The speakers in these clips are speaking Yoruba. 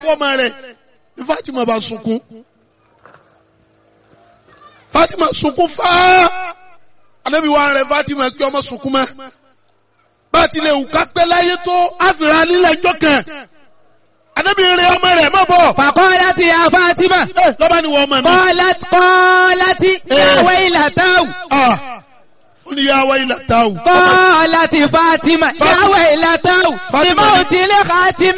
fọ́ọ̀mà rẹ̀ ní Fatima bá sunkún Fatima sunkún fáá anabi wa rẹ̀ Fatima kí ọmọ sunkún mọ́ bá a ti lè wù ká pẹ́ láyé tó àfìrà nílẹ̀ ẹjọ́ kan anabi rẹ̀ ọmọ rẹ̀ má bọ̀ فقالت يا فاطمة ẹ lọ́ba ni wọ́n ọmọ mi. قالت قالت يا إيه. ويلته Ah, ó ní yà wá ilà táwù. قالت فاطمة يا فاطمة. ويلته فاطمة. بموت لخاتم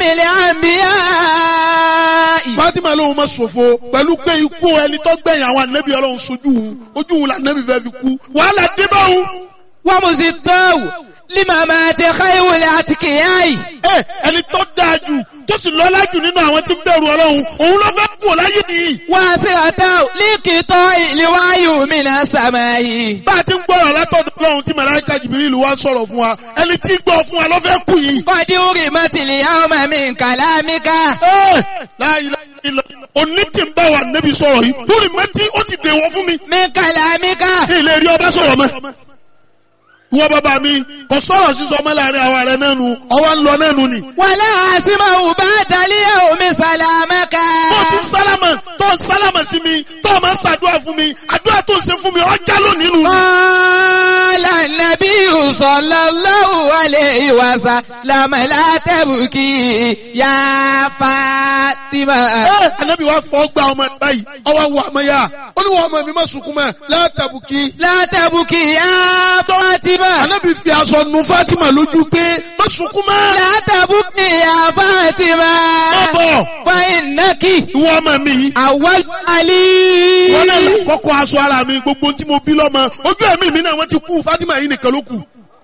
الأنبياء Fatima lóun ma ṣòfò pẹ̀lú pé ikú ẹni tó gbẹ̀yìn àwọn anabi ọlọ́run sojú òun ojú òun la anabi fẹ́ fi kú wàhálà dé bá òun. ومزداه لممات خير الأتقياء ẹ ẹni tó dáa jù tó sì lọ́lá jù nínú àwọn tí ń bẹ̀rù ọlọ́run òun ló fẹ́ kú láyé nìyí. واسرته لقطاع الوعي من السماء bá a ti ń gbọ́rọ̀ látọ̀dọ̀ ọlọ́run tí màláíkà Jibrilu wá ń sọ̀rọ̀ fún wa ẹni tí ń gbọ́ fún wa ló fẹ́ kú yìí. قد أرمت اليوم من كلامك ẹ láyé ilẹ̀ òní tí ń bá wa nẹ́bi sọ̀rọ̀ yìí lórí mẹ́tí ó ti dèwọ́ fún mi. من كلامك ní ilé rí ọba sọ̀rọ̀ mọ́. Ìwọ bàbá mi kò sọ̀rọ̀ sísọ ọmọ láàrin àwa rẹ̀ náà nu ọwọ́ ń lọ náà nu ni. ولا أسمع بعد اليوم سلامك Tó ti sálámà tó ń sálámà sí mi tó o máa ń ṣàdúrà fún mi àdúrà tó ń ṣe fún mi ọjà lónìí nu. قال النبي صلى الله عليه وسلم لا تبكي يا فاطمة Ẹ Ànábì wa fọ́ gba ọmọ ẹ̀ báyìí ọwọ́ wo àmọ́ yá ó ní wọ́n ọmọ mi má sunkún mọ́ látàbùkì. لا تبكي يا فاطمة Ànábì fi aṣọ nu Fátímà lójú pé má sunkún mọ́. لا تبكي يا فاطمة Má bọ̀ فإنك ìwọ ọmọ mi yìí. أول علي wọ́n náà là kọ́kọ́ aṣọ ara mi gbogbo tí mo bí lọ́mọ ojú ẹ̀mí mi náà wọ́n ti kú Fatima yìí nìkan ló kù.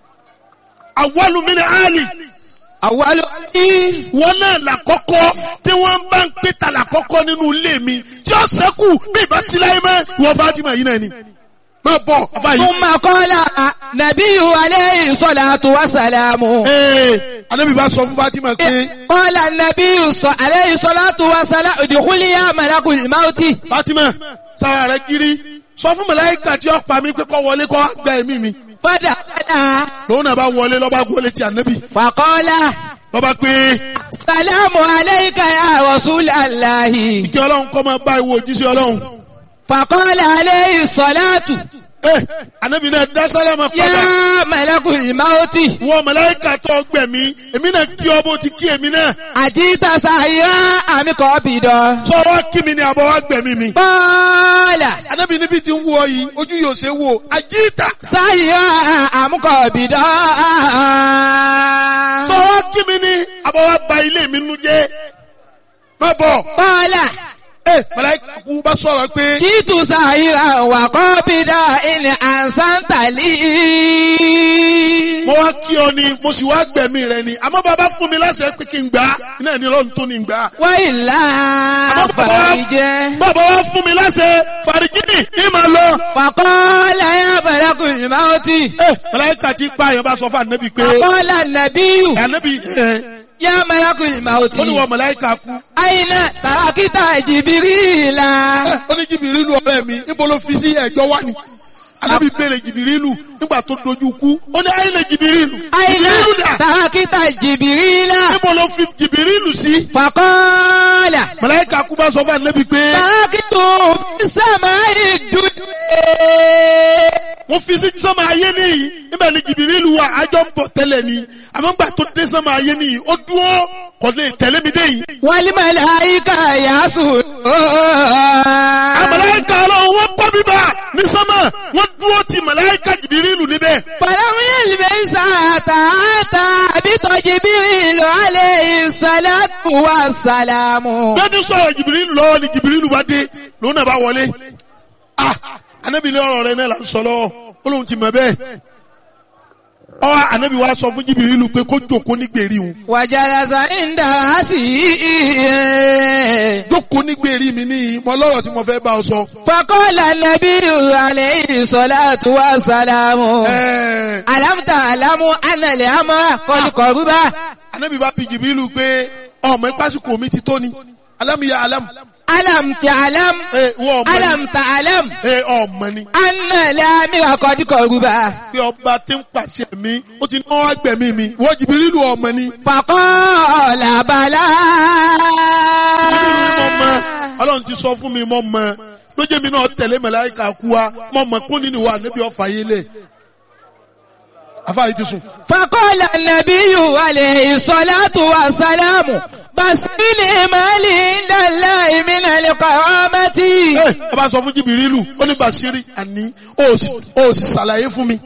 àwọlù mi ni Ali أول علي wọ́n náà là kọ́kọ́ tí wọ́n bá ń pè ta là kọ́kọ́ nínú ilé mi tí ó sẹ́kù bí ìbá sí láyé mọ́ ìwọ Fatima yìí náà ni. má bọ̀ bàbá yìí. ثم قال نبي عليه الصلاة والسلام ee anabi bá sọ fún Fatima pé قال النبي صلى عليه الصلاة والسلام ادخل يا ملك الموت Fatima sára rẹ kiri sọ fún màláíkà tí ó pa mí pé kó wọlé kó wá gba ẹ̀mí mi فدخل lòun náà bá wọlé lọ́ba gbọ́lé ti anabi فقال lọ́ba pé السلام عليك يا رسول الله kí ọlọ́run kọ́ máa bá ìwọ òjíṣẹ́ ọlọ́run. فقال عليه الصلاة Eh, anabi náà dá sálámà padà. يا ملك الموت Wọ́n màláíkà tó gbẹ̀mí, èmi náà kí ọ bó ti kí èmi náà. أجيت سعيا أم قابضا Sọ wá kí mi ni àbọ̀ wá gbẹ̀mí mi. قال Anabi níbi tí ń wọ yìí, ojú yóò ṣe wò. Àjíìtà. سعيا أم قابضا Sọ wá kí mi ni àbọ̀ wá ba ilé mi nu jẹ́. Má bọ̀. قال Eh, màláíkà kú bá sọ̀rọ̀ pé جئت سعيا وقابضا إن أحسنت لي mo wá kí ọ ni, mo sì wá gbẹ̀mí rẹ ni. Àmọ́ bàbá fún mi láṣẹ pé kí n gbà á. Iná ní ọlọ́run tó ní gbà á. وإلا Àmọ́ bàbá wá- فرج bàbá wá fún mi láṣẹ fàrígínì ní màá lọ. فقال يا ملك الموت Eh, màláíkà tí pààyàn bá sọ fún ànábì pé. فقال النبي Ànábì ẹ̀ يا ملك الموت ó ní wọ́n màláíkà kú. أين تركت جبريل Ẹ, ó ní jìbìrìlù ọ̀rẹ́ mi níbo ló fi sí ẹ̀jọ́ wá ni. Ànábì béèrè jìbìrìlù nígbà tó dojú kú. Ó ní ayé lè jìbìrìlù. أين Jìbìrìlù dà. تركت جبريل Níbo ló fi jìbìrìlù sí? فقال Màláíkà kú bá sọ fún ànábì pé تركت في السماء الدنيا wọ́n fi sí sánmà ayé nìyí. Níbẹ̀ ni jìbìrìlù wà ájọ́ ń bọ̀ tẹ́lẹ̀ ni. Àmọ́ nígbà tó dé sánmà ayé nìyí, ó dúró kò lè tẹ̀lé mi dé yìí. والملائكة يسجدون Àmàláíkà ọlọ́run wọ́n kọ́ bíbá ní sánmà. Wọ́n dúró ti màláíkà jìbìrìlù níbẹ̀. فلم يلبس حتى أتى بجبريل عليه الصلاة والسلام bí ó ti sọ̀rọ̀ jìbìrìlù lọ́wọ́ ni jìbìrìlù bá dé lòun náà bá wọlé ah anabi ní ọ̀rọ̀ rẹ̀ náà là ń sọ lọ́wọ́ ó lóun ti mọ̀ bẹ́ẹ̀ ọ anabi wa sọ fún jìbìrìlù pé kó jókòó ní gbèrí òun وجلس عند رأسه jókòó ní gbèrí mi ní mọ lọ́rọ̀ tí mo fẹ́ bá ọ sọ. فقال النبي عليه الصلاة والسلام Ẹ̀ẹ́, ألم تعلم أن الأمر قد قرب anabi bá bi jìbìrìlù pé ọmọ ìpásíkò mi ti tó ni alámìyá alámù ألم تعلم ẹ wọ́n ọmọ ni ألم تعلم ẹ ọmọ ni أن الأمير قد قربا pé ọba tí ń pàṣẹ mi ó ti náwó agbẹ̀mí mi wọ́n Jìbìrìlù ọmọ ni. فقال بلى Jìbìrìlù ni mo mọ ọlọ́run ti sọ fún mi mo mọ lójé mi náà tẹ̀lé màláíkà kú wa mo mọ kún nínú wa níbi ọ̀fà yé lẹ̀ afáàyè ti sùn. فقال النبي عليه الصلاة والسلام بسني مالي عند الله من القرامة ẹ ẹ bá sọ fún Jìbìrìlù ó ní Bàṣírí àní ó sì ó sì ṣàlàyé fún mi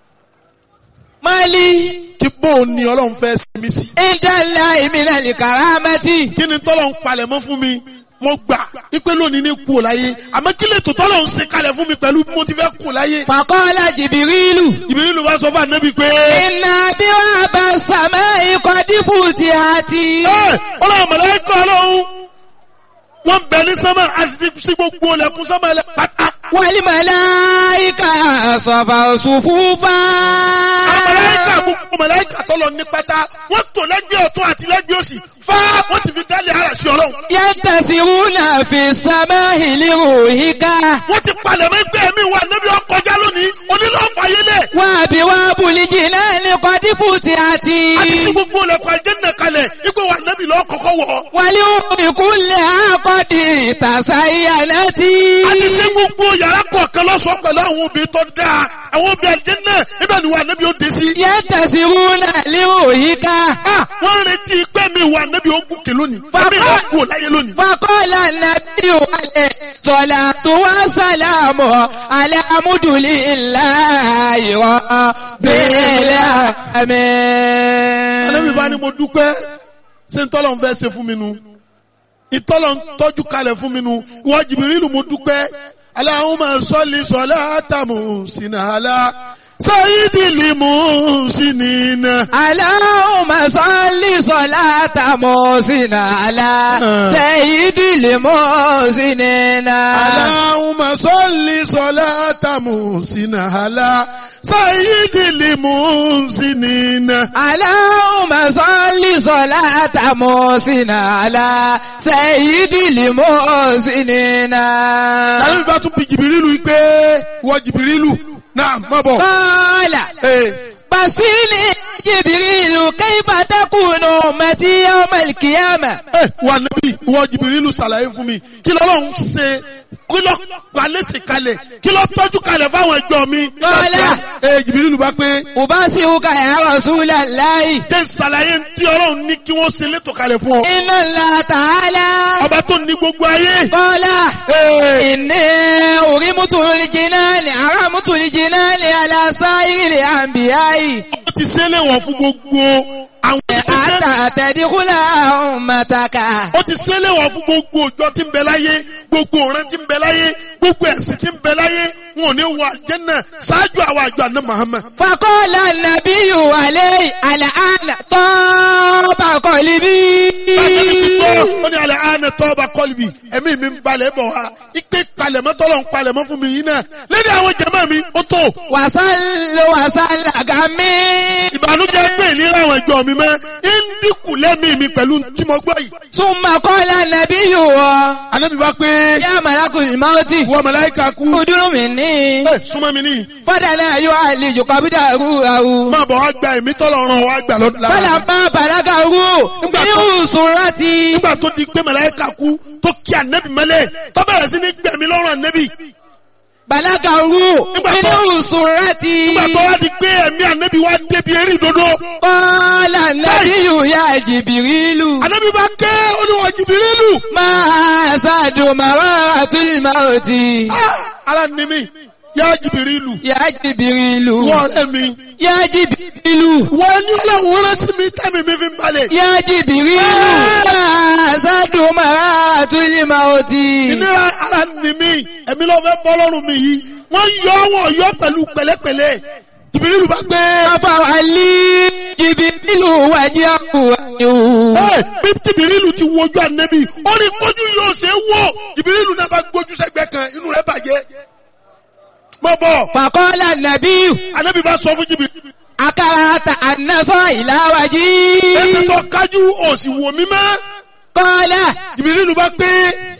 مالي kí bóun ni ọlọ́run fẹ́ ṣe mí sí. عند الله من الكرامة kí ni tọ́lọ̀ ń palẹ̀ mọ́ fún mi mo gbà ipe lónìí ní kú ò láyé àmọ́ kí lè tó tọ́lọ̀ ń ṣe kalẹ̀ fún mi pẹ̀lú bí mo ti fẹ́ kú láyé. فقال جبريل Jìbìrìlù bá sọ fún ànábì pé. إن أبواب السماء قد فتحت ẹ ọlọ́run mọ̀lẹ́kọ̀ ọlọ́run wọ́n bẹ ní sánmà a sì ti sí gbogbo ọlẹ́kùn sánmà ẹlẹ́ pátá. والملائكة صفوا صفوفا àwọn mọ̀lẹ́kà gbogbo mọ̀lẹ́kà tọ́lọ̀ ní pátá wọ́n tò lẹ́gbẹ̀ẹ́ ọ̀tún àti lẹ́gbẹ̀ẹ́ òsì fá wọ́n sì fi dálé ara sí ọlọ́run. ينتسرون في السماء لروحك wọ́n ti palẹ̀ mọ́ ẹgbẹ́ mi wà níbi ọkọjá lónìí onílọ́ọ̀fà yẹlẹ̀. وأبواب الجنان قد فتحت a ti sí gbogbo ọlẹ́kùn àjẹ́nà kalẹ̀ ipò wà níbi lọ́ọ́ kọ́kọ́ wọ̀. ولأم كلها قد تزينت a ti sí gbogbo yàrá kọ̀ọ̀kan lọ́sọ̀ọ́ pẹ̀lú àwọn obìnrin tó dáa àwọn obìnrin àjẹ́nà níbẹ̀ ni wà níbi ó dé sí. ينتسرون لروحك Ah, wọ́n retí pé mi wà níbi ó gùnkè lónìí. Bàbá- Ẹ̀mí náà kú láyé lónìí. فقال النبي عليه الصلاة والسلام على مد لله رب Ànábì bá ní العالمين mo dúpẹ́ ṣé ń tọ́lọ̀ ń fẹ́ ṣe fún mi nu. Ìtọ́lọ̀ ń tọ́jú kalẹ̀ fún mi nu. Ìwọ Jìbìrìlù mo dúpẹ́. Allahumma salli salata muhsinala. Sayyidil muhsinina. اللهم صل صلاة محسن على سيد المحسنين Allahumma salli salata muhsinala. Sayyidil muhsinina. اللهم صل صلاة محسن على سيد المحسنين Ànábì bá tún bi Jìbìrìlù pé ìwọ Jìbìrìlù náà má bọ̀. قال Ee. بصيني جبريل كيف تكون أمتي يوم القيامة ẹ wà níbí ìwọ jìbìrìlù ṣàlàyé fún mi kí lọ́lọ́run ṣe kí lọ́ palẹ́sì kalẹ̀ kí lọ́ tọ́jú kalẹ̀ fáwọn ẹjọ́ mi. Lọ́lá. ẹ jìbìrìlù bá pé أبصرك يا رسول الله jẹ́ ṣàlàyé tí ọlọ́run ní kí wọ́n ṣe létò kalẹ̀ fún ọ. إن الله تعالى ọba tó ní gbogbo ayé. قال Ee, إني أرمت الجنان أرمت الجنان على سائر الأنبياء ó ti ṣe léwọ̀n fún gbogbo àwọn ìṣẹ́. حتى تدخل أمتك ó ti ṣe léwọ̀n fún gbogbo òjò tí ń bẹ láyé gbogbo ọ̀ràn tí ń bẹ láyé gbogbo ẹ̀sìn tí ń bẹ láyé wọn ò ní wọ àjẹ́nà ṣáájú àwọn àjọ àná Muhammad. فقال النبي عليه الآن طاب قلبي Bàtẹ́ni ti gbọ́, ó ní alẹ́ àánẹ tọ́ba kọ́lùbì, ẹ̀mí mi ń balẹ̀ bọ̀ wá. Ipe palẹ̀mọ́ tọ́lọ̀ ń palẹ̀mọ́ fún mi yìí náà. Lẹ́ni àwọn jẹ̀mọ́ mi, ó tó. وصل وصل غمي Ìbànújẹ́ pé ìlera àwọn ìjọ mi mọ́. Ń dínkù lẹ́mí mi pẹ̀lú tí mo gbọ́ yìí. ثم قال النبي Ànábì bá pé يا ملك الموت wọ́n màláíkà kú. ادر مني Ẹ súnmọ́ mi níyì. فدنا يعالج قبضه Máa bọ̀ wá gba ẹ̀mí tọ́lọ̀ ràn wá gbà lọ́dún lára. فلما بلغه من سرتي Nígbà tó di pé màláíkà kú tó kí ànẹ́bì mọ́lẹ̀ tó bẹ̀rẹ̀ sí ní gbẹ̀mí lọ́rùn ànẹ́bì. بلغه من سرتي Nígbà tó wá di pé ẹ̀mí ànẹ́bì wá débi eré ìdodo. قال النبي يا جبريل Ànábì bá ké olúwa jìbìrìlù. ما سعد مرات الموت Ah, Ara ni mi, yá jìbìrìlù. يا جبريل Wọ́n ọ̀rẹ́ mi. يا جبريل Wọ́n ní ọlọ́run rán sí mi tẹ́mi mi fi ń balẹ̀. يا جبريل ما سعد مرات الموت Ìnira ara ni mi, ẹ̀mí ló fẹ́ bọ́ lọ́rùn mi yìí. Wọ́n yọ wọ́n yọ pẹ̀lú pẹ̀lẹ́pẹ̀lẹ́. Jìbìrìlù bá gbé. فوالي جبريل وجهه Ẹ bí jìbìrìlù ti wojú ànẹ́bì, ó ní kójú yóò ṣe é wò. Jìbìrìlù náà bá gbójú sẹ́gbẹ́ kan, inú rẹ̀ bàjẹ́. Mọ̀ bọ̀, فقال النبي ànẹ́bì bá sọ fún jìbìrìlù. أكرهت أن إلى Ẹsẹ̀ وجهي tó kájú òsì wò mí mọ́. قال Jìbìrìlù bá gbé.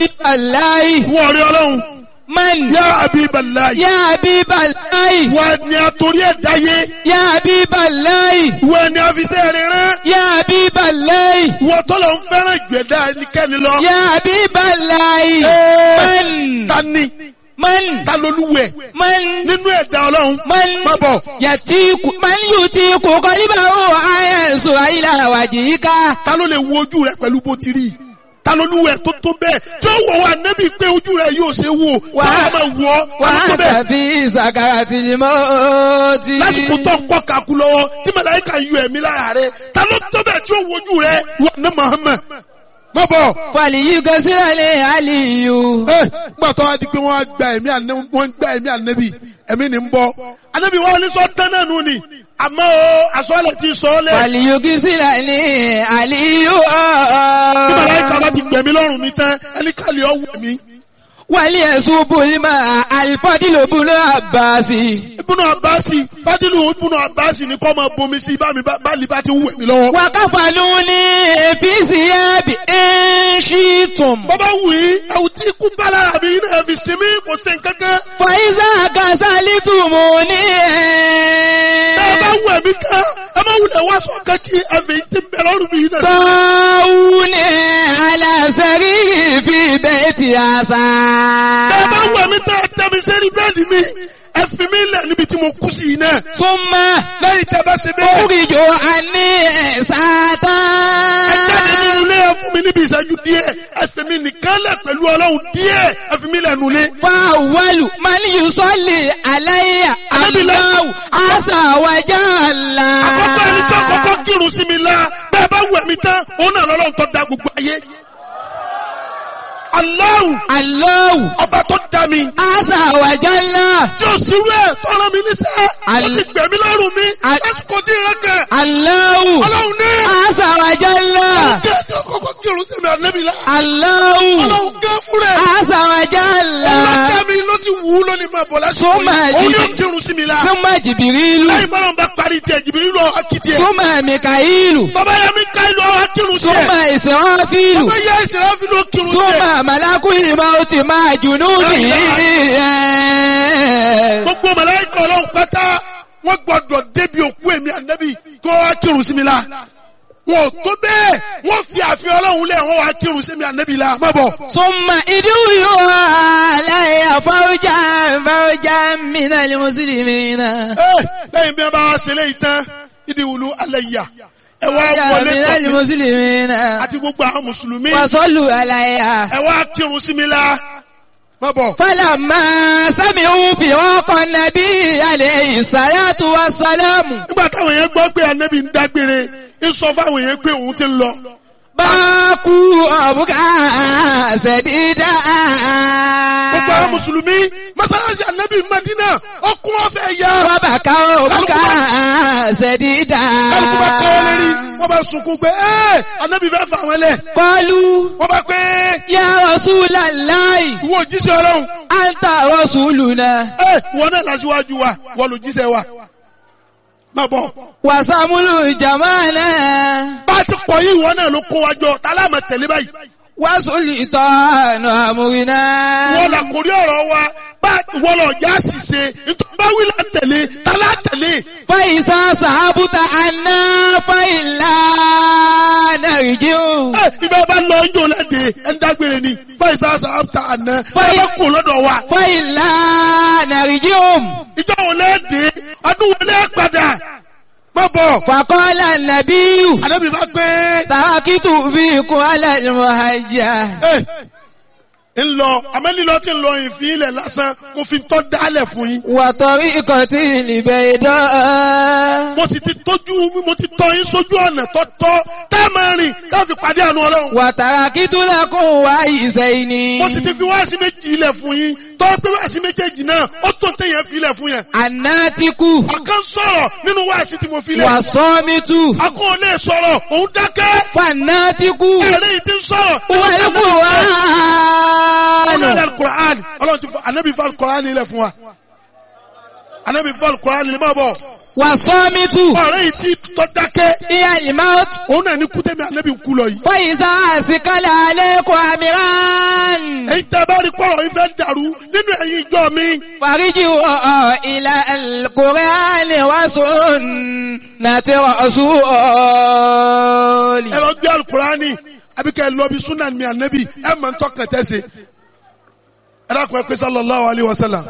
Habiballahi. wọ́n rí ọlọ́run Man. yá Habiballahi Ya Habiballahi. wọ́n ni àtòrí ẹ̀ dáyé Ya Habiballahi. wọ́n ni àfisẹ́ rẹ̀ rán Ya Habiballahi. wọ́n tọ́lọ̀ ń fẹ́ràn jù ẹ̀dá ẹnikẹ́ni lọ. Ya Habiballahi. Ee, Man. ta ni Man. ta lolúwẹ̀ Man. nínú ẹ̀dá ọlọ́run Man. má bọ̀ Yatiku. Man yutiku qalibahu ayansu ila wajhika. ta ló lè wo ojú rẹ pẹ̀lú bó ti rí ta lolúwẹ̀ tó tó bẹ́ẹ̀ tí ó wọ̀ wá nẹ́bí pé ojú rẹ yóò ṣe wò tí Wà- wọ́n máa wọ̀ ọ́ ta ló tó Wa bẹ́ẹ̀ anta fi sakaratil mauti. lásìkò tó ń kọ́ kaku lọ́wọ́ tí màláíkà yọ ẹ̀mí lára rẹ ta ló tó bẹ́ẹ̀ tí ó wo ojú rẹ wà ní Muhammad má bọ̀. Falyughsilil aliyu. ẹ gbà tó wá di pé wọ́n á gba ẹ̀mí ànẹ́bí wọ́n ń gba ẹ̀mí ànẹ́bí ẹ̀mí ni ń bọ́ ànẹ́bí wọn ní sọ tán náà nù ni àmọ́ o àsọ̀lẹ̀ ti sọ ọ́ lẹ̀ Falyughsilil aliyu. bí màláíkà bá ti gbẹ̀mí lọ́rùn mi tán ẹni kàlí ọ̀ wẹ̀ mí. وليصب الماء الفضل بن عباس ibùnà àbáàsì fádìlù ibùnà àbáàsì ni kọ́ máa bomi sí bá mi bá lè bá ti wẹ̀ mí lọ́wọ́. وكفلوني في ثياب إن شئتم bọ́bá wù í ẹ̀wù tí ikú bá lára mi náà fi sinmi kò sí nǹkankan. فإذا كسلتموني ẹ bá wù ẹ̀mí kan ẹ má wulẹ̀ wá sọ kankí ẹ̀fẹ̀ yìí ti ń bẹ lọ́rùn mi náà. طاوني على سريري في بيت ẹ bá عسى wù ẹ̀mí tán ẹ tẹ́ mi sẹ́ni bẹ́ẹ̀dì mi ẹ fi mi lẹ̀ níbi tí mo kú sí yìí náà. ثم lẹ́yìn tẹ́ bá ṣe bẹ́ẹ̀. أخرج عني ẹ jáde ساتا nínú ilé ẹ fún mi níbi ìṣẹ́jú díẹ̀ ẹ fi mi nìkan lẹ̀ pẹ̀lú ọlọ́run díẹ̀ ẹ fi mi lẹ̀ nulẹ̀. فأول من يصلي علي الله عز وجل àkọ́kọ́ ẹni tí àkọ́kọ́ kírun sí mi la bẹ́ẹ̀ bá wù ẹ̀mí tán òun náà lọ́lọ́run tó da gbogbo ayé. Allahu الله ọba tó da mi عز وجل tí ó sì rú ẹ̀ tọ́rọ mi níṣẹ́ ó Al- ti gbẹ̀mí lọ́rùn mi Al- lásìkò tí ìrẹ́ kẹ̀ الله ọlọ́run ní عز وجل kí ẹni àkọ́kọ́ kírun sí mi ànẹ́bí la الله ọlọ́run gẹ́ fún rẹ̀ عز وجل ọlọ́kẹ́ mi ló sì wù ú lónìí máa bọ̀ lásìkò Súnmọ́ yìí òun ẹ̀jì- yóò kírun sí mi la ثم جبريل lẹ́yìn bọ́lá ń bá parí tiẹ̀ jìbìrì lọ akitì ẹ̀ ثم ميكائيل bàbá yẹn mi ká ìlú ọ̀hún kírun sí ثم ẹ̀ إسرافيل bàbá yẹn ìṣẹ̀lẹ̀ fi ló kírun sí ẹ̀ ثم ملك الموت مع جنوده gbogbo màláíkà ọlọ́run pátá wọ́n gbọ́dọ̀ débi òkú èmi ànábì kó wá kírun sí mi la wọn ò tó bẹ́ẹ̀ wọ́n fi àfihàn ọlọ́run lẹ̀ wọ́n wá kírun sí mi ànábì la má bọ̀. ثم ادعوا علي فوجا فوجا من المسلمين Ẹ, lẹ́yìn bí wọ́n bá wá ṣe léyìí tán ìdí wùlú alẹ́ yà ẹ wá فوجا wọlé من tọ̀ mí المسلمين àti gbogbo àwọn mùsùlùmí وصلوا علي ẹ wá kírun sí mi la má bọ̀. فلما سمعوا فراق النبي عليه الصلاة والسلام nígbà táwọn yẹn gbọ́ pé ànábì ń dágbére ń sọ fáwọn yẹn pé òun ti ń lọ. باكوا أبكى سديدا gbogbo àwọn mùsùlùmí mọ́sálásí ànábì Mádínà ọkùn ọ̀fẹ́ yá. وبكوا أبكى سديدا kálukú bá káwọ́ lérí wọ́n bá sunkún pé ẹ́ ànábì fẹ́ fà wọ́n lẹ̀. قالوا wọ́n bá pé يا رسول الله ìwọ òjíṣẹ́ ọlọ́run أنت رسولنا ẹ́ ìwọ náà lásìwájú wa wọ́n lò jíṣẹ́ wa. má bọ̀ وسمل جمالنا bá a ti pọ̀ yìí ìwọ náà ló kó wa jọ tálámà tẹ̀lé báyìí. وسلطان أمرنا wọ́n là kórí ọ̀rọ̀ wa bá wọ́n lọ já ṣìṣe nítorí bá wí là tẹ̀lé tálá tẹ̀lé. فإذا صحبت عنا فإلا نرجع ẹ ibẹ̀ bá lọ ń jò lẹ́dẹ̀ ẹ̀ ń dágbére ni fáìsà sàmta àná ẹ Fáì- bá kó lọ́dọ̀ wa. فإلا نرجع ìjọ wo lẹ́dẹ̀ ọdún wo lẹ́ padà má bọ̀. فقال النبي àdébí bá gbé تركت فيكم على المهجة ẹ ń lọ àmẹ́lílọ́ tí ń lọ ìfín ilẹ̀ lásán mo fi tọ́ dálẹ̀ fún yín. وطريقة البيضاء mo sì ti tójú mo ti tọ́ yín sójú ọ̀nà tọ́tọ́ tá a máa rìn ká fi pàdé àánú ọlọ́run. وتركت لكم وعيسين mo sì ti fi wáàsí méjì ilẹ̀ fún yín tọ́ pé wáàsí méjèèjì náà ó tó téèyàn fi ilẹ̀ fún yẹn. الناتك ọ̀kan sọ̀rọ̀ nínú wáàsí tí mo fi lẹ̀. والصامت akọ́ ò lè sọ̀rọ̀ òun dákẹ́. فالناتك ẹ̀rẹ́ yìí ti ń sọ̀rọ̀. هو القرآن ọlọ́run alukur'an ọlọ́run ti fọ anabi fọ alukur'an ilẹ̀ fún wa. anabi fọ alukur'an ilẹ̀ máa bọ̀. والصامت ọ̀rẹ́ yìí ti tọ́ dákẹ́. هي الموت òun náà ní kútẹ́mi anabi ń kú lọ yìí. فإذا أثقل عليكم أمران tẹ́ bá rí kọ́rọ̀ yìí fẹ́ dàrú nínú ẹ̀yin ìjọ mi. فرجعوا إلى القرآن وسنة رسول ẹ lọ gbé alukurani àbí kẹ́ ẹ lọ bí sunan mi ànábì ẹ mọ̀ ń tọ́kàn tẹ́sẹ̀ ẹ dákun ẹ pé sallallahu alayhi wa sallam.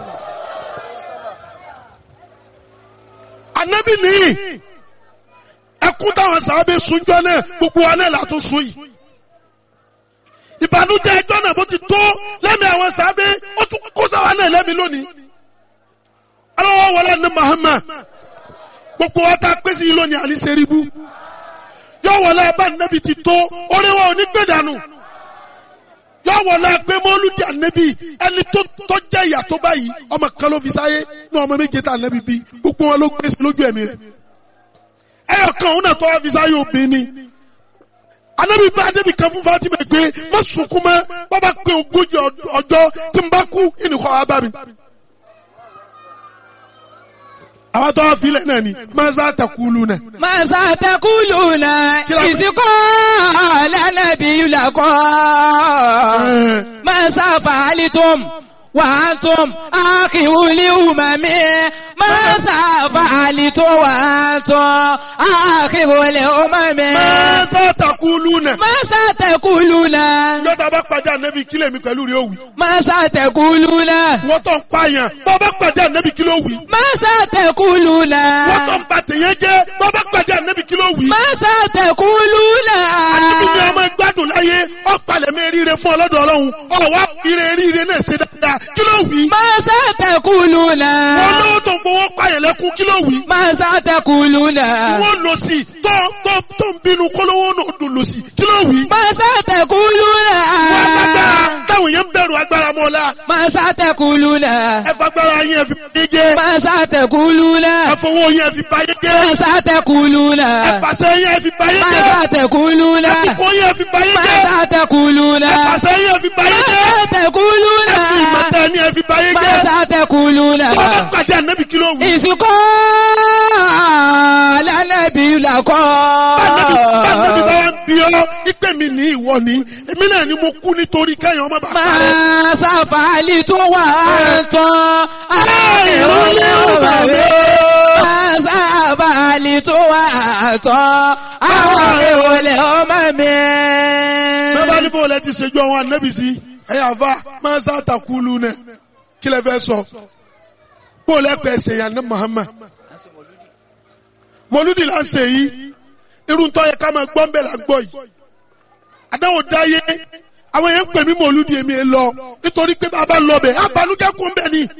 ànábì nìyí ẹkún táwọn sàábé sunjọ náà gbogbo wa náà látún sun yìí ìbànújẹ́ ẹjọ́ náà bó ti tó lẹ́mìí àwọn sàábé ó tún kó sáwa náà lẹ́mìí lónìí ọlọ́wọ́ wọlé ní Muhammad gbogbo wa tá a pèsè yìí lónìí àní sẹ́ríbù yọ wọlé abá nẹ́bi ti tó oríwọ̀ òní gbé dànù yọ wọlé pé mọ́lúdì ànẹ́bi ẹni tó tó jẹ́ ìyà tó báyìí ọmọ kan ló fi sáyé ní ọmọ méje tá ànẹ́bi bí gbogbo wọn ló gbé sí lójú ẹ̀mí rẹ̀ ẹyọ kan òun náà tó wá fi sáyé obìnrin ni ànẹ́bi bá débi kan fún Fatima pé má sunkún mọ́ bàbá pé ogójì ọjọ́ tí n bá kú ìnìkọ́ wa bá mi àwọn tó wá filẹ̀ náà ni maza takulu náà. ماذا تقولون إذ قال النبي لكم ماذا فعلتم وأنتم آخر الأمم ماذا فعلتم وأنتم آخر الأمم maza takulu náà. ماذا تقولون yọta bá pàdé ànábì kílẹ̀ mi pẹ̀lú rẹ̀ òwì. ماذا تقولون wọ́n tó ń pààyàn bọ́ bá pàdé ànábì kílẹ̀ òwì. ماذا تقولون wọ́n tó ń ba tèèyàn jẹ́ bọ́ bá pàdé ànábì kílẹ̀ òwì. ماذا تقولون ànábì ni ọmọ gbádùn láyé ọ̀pàlẹ̀ mi ríire fún ọlọ́dọ̀ ọlọ́run ọ̀wá ire ríire náà ṣe dáadáa kílẹ̀ òwì. ماذا تقولون wọ́n lówó tó ń fowó pààyàn lẹ́kún kílẹ̀ òwì. ماذا تقولون wọ́n lọ sí tó tó tó ń bínú kólówó náà dùn lọ sí kílẹ̀ òwì. ماذا تقولون wọ́n agbára táwọn èèyàn ń bẹ̀rù agbára mọ́lá ماذا تقولون ẹ fagbára yín ẹ fi báyé jẹ́ ماذا تقولون ẹ fowó yín ẹ fi báyé jẹ́ ماذا تقولون ẹ fàṣẹ yín ẹ fi báyé jẹ́ ماذا تقولون ẹ fipò yín ẹ fi báyé jẹ́ ماذا تقولون ẹ fàṣẹ yín ẹ fi báyé jẹ́ ماذا تقولون ẹ fi ìmọ̀tẹ́ ni ẹ fi báyé jẹ́ ماذا تقولون tó bá pàdé ànábì kí ló wù. ìsìnkọ́ lánàbí làkọ́. Bánàbí bánàbí bá wá ń bí ọ́ ìpè mi ní ìwọ ni èmi náà ni mo kú nítorí kẹ́yìn ọmọ bàbá rẹ̀. máa sáfàálì tó wà tán àìrólé ọba rẹ̀. máa sáfàálì tó wà tán àwọn ìrọ̀lẹ́ ọmọ mi. Bẹ́ẹ̀ ní bó lẹ ti ṣèjú àwọn ànábì sí ẹ̀yà àfa máa ń sàtàkùlù nẹ̀ kí lẹ fẹ́ sọ. Bó lẹ pẹ̀ ṣe yàn ní Muhammad. Mọ̀lúdì là ń ṣe yìí. Irú tó yẹ ká máa gbọ́ ń bẹ̀ là ń gbọ́ yìí. Àdáwò dáyé. Àwọn èèyàn ń pè mí mọ̀lúdì èmi ẹ lọ. Nítorí pé bàbá lọ bẹ̀. Abanújẹ́ kún bẹ̀ ni.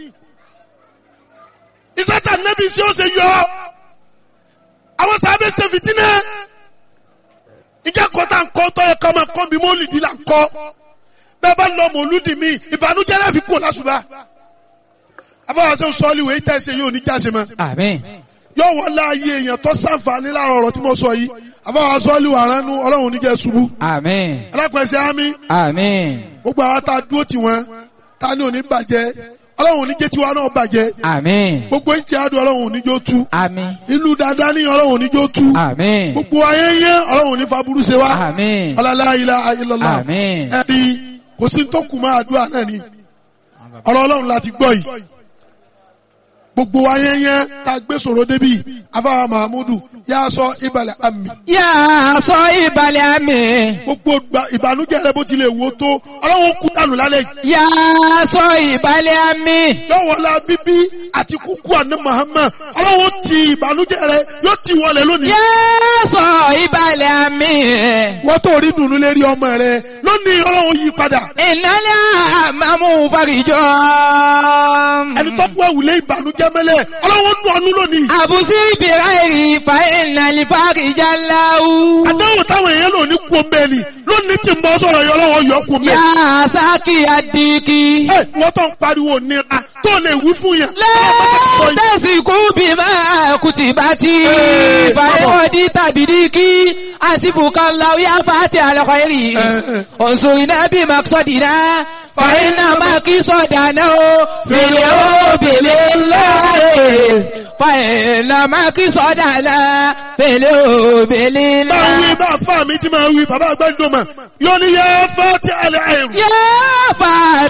Ìsátà nẹ́bí sí ó ṣe yọ. Àwọn sábẹ́ ṣe fìtínẹ́ ìjà kọta nkọ tọ yẹ kọmọ kọ bí mọlìdì là ń kọ bẹ́ẹ̀ bá lọ mọlúdì mi ìbànújẹ́ láfi kú lásùbà afọwọsẹ sọọli wèé tẹsẹ yóò ní jáse mọ àmín. yóò wọlé ayé èèyàn tó sànfàní láàrọ̀ ọ̀rọ̀ tí mo sọ yìí afọwọsẹ sọọli wà ránú Ọlọ́run oníjẹ ṣubú àmín. alápẹsẹ àmì àmín. gbogbo àwọn tá a dúró tì wọn tá a ní òní bàjẹ́ Ọlọ́run oníjẹ tiwa náà bàjẹ́ àmín. gbogbo ìtì àdùn Ọlọ́run oníjó tú àmín. ìlú dáadáa ní Ọlọ́run oníjó tú àmín. gbogbo ayé yẹn Ọlọ́run onífa burú ṣe wá àmín. ọlọlá ilá ayélujára àmín. ẹni kò sí tó kù máa àdúrà náà ni ọ̀rọ̀ Ọlọ́run láti gbọ́ yìí gbogbo wa yẹn yẹn tá a gbé sọ̀rọ̀ débi afáwa mahamudu yà á sọ ìbàlẹ̀ àmì yà á sọ ìbàlẹ̀ àmì. gbogbo gba- ìbànújẹ́ rẹ bó tilẹ̀ wò tó Ọlọ́run kú dànù lálẹ́ yìí yà á sọ ìbàlẹ̀ àmì. yọ̀wọ̀lá bíbí àti kúkú àná Muhammad Ọlọ́run ti ìbànújẹ́ rẹ yóò ti wọlé lónìí yà á sọ ìbàlẹ̀ àmì. wọ́n tó rí dùnú lérí ọmọ rẹ lónìí Ọlọ́run yí padà ìnálẹ́ àmàmú farijọ́. ẹni tó gbọ́ ìwúlé ìbànújẹ́ mẹ́lẹ̀ Ọlọ́run nù ọ́nú lónìí àbùsí ìbìrà èrì fa ìnàlẹ́ farijá láwù. àdáwò táwọn èèyàn lò ní kú omi ẹni lónìí tí ń bọ́ sọ̀rọ̀ yọ lọ́wọ́ yọ kú omi yà ẹni. á sákì àdìkì. ẹ wọ́n tó ń pariwo nira tó lè wí fún yẹn. Ọlọ́run bá ti sọ yìí. lẹ́tẹ̀sí kú bí máa kùtì bá ti. Ee, fàyọ̀dí tàbí díkì. àsìbùkà láwùyá fàtí àlọ́kọ̀ èrì. Ẹ, ẹ. òǹsòrìnà bí màkìsọ̀dìnà. fàyínà màkìsọ̀dànà o. fèlè o bèlè láàyè. fàyínà màkìsọ̀dànà. fèlè o bèlè bá wí láàyè. bá fà mí tí máa wí bàbá àgbàdo mà yóò ní yẹ fẹ́ tí alẹ́ àìrù. yá fàtí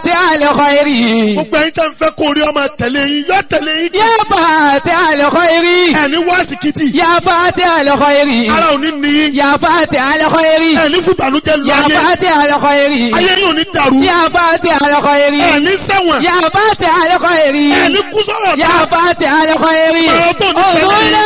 الخير gbogbo ẹ̀yin tẹ́ ń fẹ́ kó rí ọmọ tẹ̀lé yín yọ tẹ̀lé yín يا فاتح الخير ẹni wá síkìtì يا فاتح الخير ara ò ní ní yín يا فاتح الخير ẹni fún ìbànújẹ́ lọ يا ayé فاتح الخير ayé yóò ní dàrú يا فاتح الخير ẹni ṣẹ̀wọ̀n يا فاتح الخير ẹni kú sọ̀rọ̀ يا فاتح الخير Marathon ní انظرنا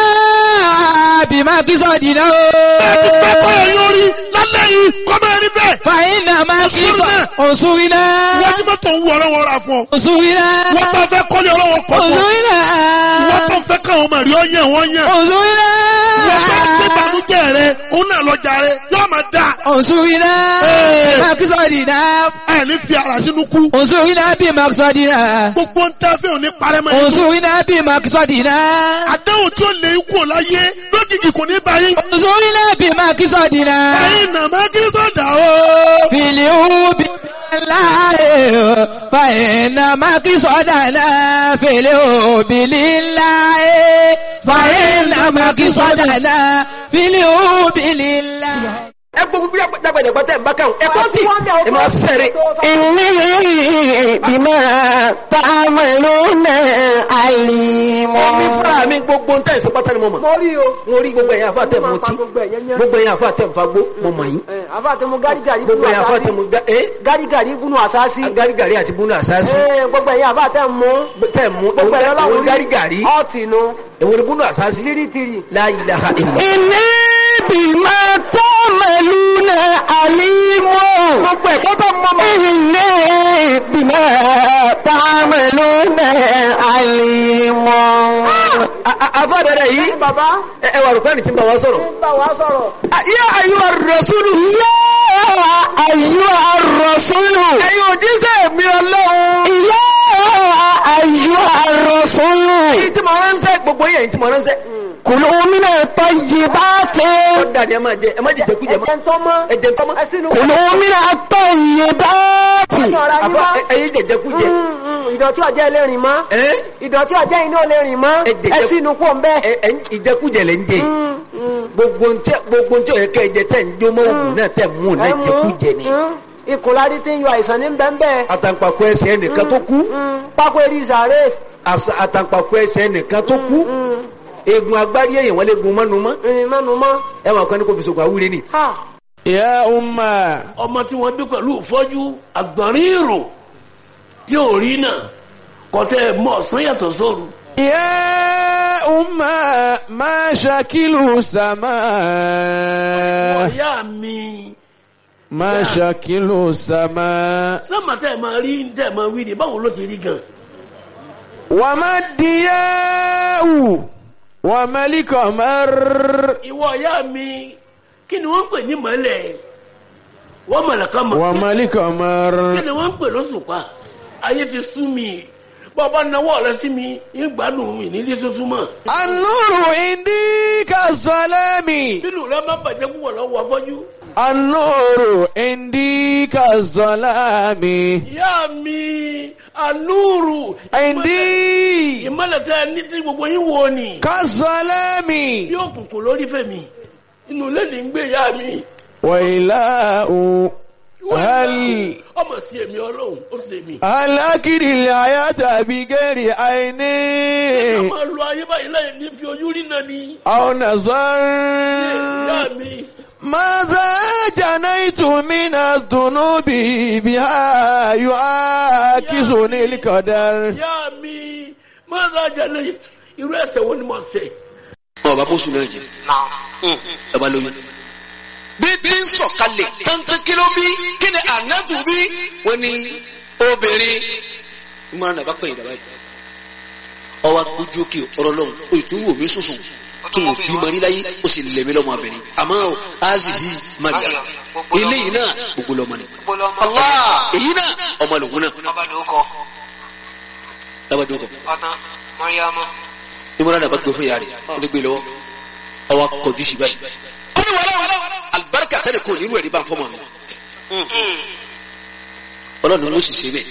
بما قصدنا ẹni fẹ́ kọ́ ẹ̀yìn orí lálẹ́ yìí kọ́mọ ẹni bẹ́ẹ̀ فإنما قصد انصرنا wọ́n ti mọ́tò ń wú ọlọ́wọ́ ra fún ọ انصرنا wọ́n tó fẹ́ kọ́lé ọlọ́wọ́ kọ́ fún ọ انصرنا wọ́n tó fẹ́ káwọn ọmọ rí ọ yẹn wọ́n yẹn انصرنا wọ́n tó fẹ́ ìbànújẹ́ rẹ òun náà lọ́jà rẹ yóò máa dà انصرنا Hey. بما قصدنا ẹni fi ara sínú kú انصرنا بمقصدنا gbogbo ń tẹ́ fẹ́ òní parẹ́ mọ́ ẹni انصرنا بمقصدنا àdáhùn tí ó lè kú láyé lójijì kò ní báyìí انصرنا بمقصدنا ẹ̀yin nàmá kí sọ̀dà o. في اليوم لله فإنما قصدنا في اليوم لله فإنما قصدنا في اليوم لله ẹ gbogbo bí dàgbàdàgbà tẹ̀ ń bá káwọn ẹ kọ́ sí ẹ máa sẹ́rẹ̀. إني بما تعملون عليم omi fúnra mi gbogbo ń tẹ̀sí pátá ni mo mọ̀. mo rí o. mo rí gbogbo ẹ̀yà àfa tẹ̀ mọ́ tí gbogbo ẹ̀yẹn yẹn. gbogbo ẹ̀yà àfa tẹ̀ ń fagbó mo mọ̀ yín. ẹ àfa tẹ mo gárigàrí gbogbo ẹ̀yà àfa tẹ̀ mo ga ẹ́ gárigàrí gúnú àsáàsì. agarigari àti bunu àsáàsì ẹ gbogbo ẹ̀yìn àfa tẹ mú. tẹ̀ mú gbogbo ẹ̀yìn ẹ̀wọ̀n ọlọ́run rí. garigari ọ̀tì nu. ẹ̀wọ̀n bunu àsáàsì tìrìtìrì. la ilaha illa. إني بما تعملون عليم gbogbo ẹ̀kọ́ tó mọ́ mọ́. إني بما تعملون عليم àfa dẹ̀dẹ̀ yìí bàbá ẹ ẹ wà rúkọ́ ẹni tí ń bá wa sọ̀rọ̀. ń bá wa sọ̀rọ̀. yá ayúwa rasulu. يا أيها الرسول ẹ̀yin òjíṣẹ́ mi ọlọ́run. يا أيها الرسول èyí tí mo ránṣẹ́ gbogbo yẹn tí mo ránṣẹ́. كلوا من الطيبات ó dàdí ẹ máa jẹ ẹ má jẹ jẹkújẹ mọ́. ẹ̀jẹ̀ ń tọ́ mọ́. ẹ jẹ tọ́mọ́. ẹ sínú. كلوا من الطيبات ọ̀rọ̀ yín àfa mọ́. ẹ̀yin jẹ jẹkújẹ. Mm, mm, ìdọ̀tí ọ̀jẹ́ ẹlẹ́rìn mọ́. ẹ ìdọ̀tí ọ̀jẹ́ iná ẹlẹ́rìn mọ́. Ẹ jẹ- ẹ sínú kó ń bẹ́. ẹ ẹ ìjẹkújẹ lẹ ń jẹ yìí. gbogbo ntẹ gbogbo ntẹ ọyẹ kẹ ẹ jẹ tẹ ń jó mọ òògùn náà tẹ mú un náà jẹkújẹ ni. ìkùnlárí tí ń yọ àìsàn ní bẹ́ẹ̀ àtàǹpàkò ẹsẹ̀ ẹnìkan tó kú pákó eré ìsàrè. àṣà- àtàǹpàkò ẹsẹ̀ ẹnìkan tó kú eegun agbárí èèyàn wọn lè gun mọ́nu mọ́ ìrìn mọ́nu mọ́. ẹ wọn kàn ní kò fi sògùn àwúre ni. ha يا أمة ọmọ tí wọ́n bí pẹ̀lú ìfọ́jú àgbọ̀nrín ìrò tí ò rí náà kọ́tẹ́ mọ́ ọ̀sán yàtọ̀ sóru. يا أمة ما شكل السماء ọ̀yá mi ما شكل السماء sọ́mà tẹ́ ẹ̀ máa rí tẹ́ ẹ̀ máa wí ni báwo ló ti rí gan. وما الضياء وما القمر ìwọ ọ̀yá mi kí ni wọ́n ń pè ní mọ́lẹ̀ wọ́n mọ̀lẹ̀ kan mọ̀ وما القمر kí ni wọ́n ń pè lóṣùpá ayé ti sú mi bọ́ọ̀bá náwó rẹ sí mi ń gbádùn mi nílé tuntun mọ́ النور عندي كالظلام nínú rẹ má bàjẹ́ púpọ̀ lọ́wọ́ afọ́jú. النور عندي كالظلام ìyá mi ànúrù عندي ìmọ̀lẹ̀ tẹ́ ẹ ní tí gbogbo yín wo ni كالظلام bí òkùnkùn lórí fèmí inú ilé ní ń gbé ìyá mi. وإله هل ọmọ sí èmi ọlọ́run ó sì èmi. هل أكل الحياة بغير عين ká máa lo ayé báyìí láì ní fi ojú rí náà ni. أو نظر ìyá mi ماذا جنيت من الذنوب بها يعاكسني القدر ìyá mi máa ń rajà lẹ́yìn irú ẹsẹ̀ wo ni mo ṣẹ̀. ọba bóṣù náà jẹ ọba lóyún. bí bí ń sọ̀kalẹ̀ kankan kí ló bí kí ni ànábù bí wọ́n ní obìnrin ìmọ̀ràn náà bá pẹ̀yìn dàbá yìí. ọwọ́ ojú òkè ọ̀rọ̀ lọ́hùn o tún wò mí sùsùn tó wò bí mari láyé ó sì lẹ̀mí lọ́mọ abẹ́rẹ́ àmọ́ azi bí maria eléyìí náà gbogbo lọ́mọ ni. Allah èyí náà ọmọ lòun náà lábàdàn kọ ìmọ̀ràn náà bá gbé fún yàrá rẹ̀ ó lè gbé lọ́wọ́ ọwọ́ kọjú sí báyìí. ó ní wàhálà alibarika tẹ́lẹ̀ kò nínú ẹ̀rí bá ń fọ́ mọ́ mi. ọlọ́run ló sì ṣe bẹ́ẹ̀.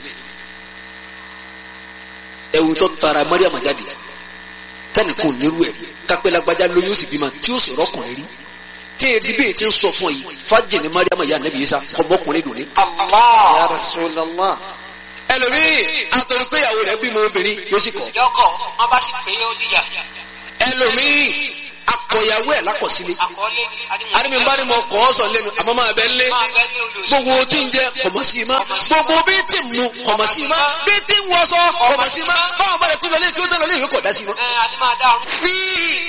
ẹ̀wù tó tara mariam jáde tẹ́lẹ̀ kò nínú ẹ̀rí kápẹ́ lágbájá lóyún ó sì bímọ tí ó sì rọ́kùnrin rí. tí èdè bẹ́ẹ̀ ti ń sọ fún ọ yìí fájì ní mariam yà nẹ́bí yìí sá ọmọkùnrin dùn ní. Ya Rasulallah. ẹlòmíì àtọ̀rọ̀ pé ìyàwó rẹ̀ bímọ obìnrin yóò sì kọ̀ yọkọ̀ wọn bá sì pé ó dìjà ẹlòmíì akọ̀yàwó ẹ̀ lákọ̀sílẹ̀ àkọọ́lé àdìmí bá ní mo kọ́ ọ́ sọ lẹ́nu àmọ́ máa bẹ́ lé máa bẹ́ ní olùsọ gbogbo tí ń jẹ kọ̀mọ̀ sí i má gbogbo bí tí ń mu kọ̀mọ̀ sí i má bí tí ń wọṣọ kọ̀mọ̀ sí i má báwọn bá rẹ̀ tún lọ lé kí ó tẹ̀ lọ lé ìwé kọ̀ dá sí i má. ẹ adé máa dá ọrùn fi